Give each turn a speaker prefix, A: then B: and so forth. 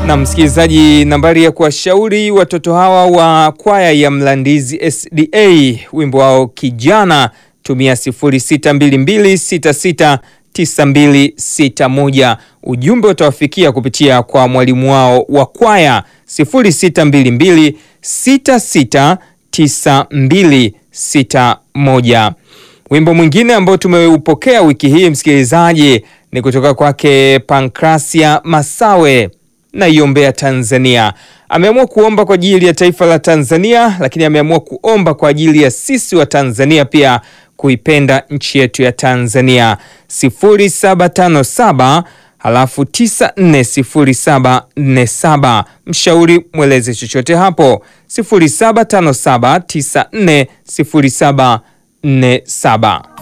A: Na msikilizaji, nambari ya kuwashauri watoto hawa wa kwaya ya Mlandizi SDA wimbo wao kijana, tumia 0622669261. Ujumbe utawafikia kupitia kwa mwalimu wao wa kwaya 0622669261. Wimbo mwingine ambao tumeupokea wiki hii msikilizaji ni kutoka kwake Pankrasia Masawe na iombea Tanzania. Ameamua kuomba kwa ajili ya taifa la Tanzania, lakini ameamua kuomba kwa ajili ya sisi wa Tanzania pia kuipenda nchi yetu ya Tanzania. 0757 halafu 940747. Mshauri mweleze chochote hapo 0757 940747.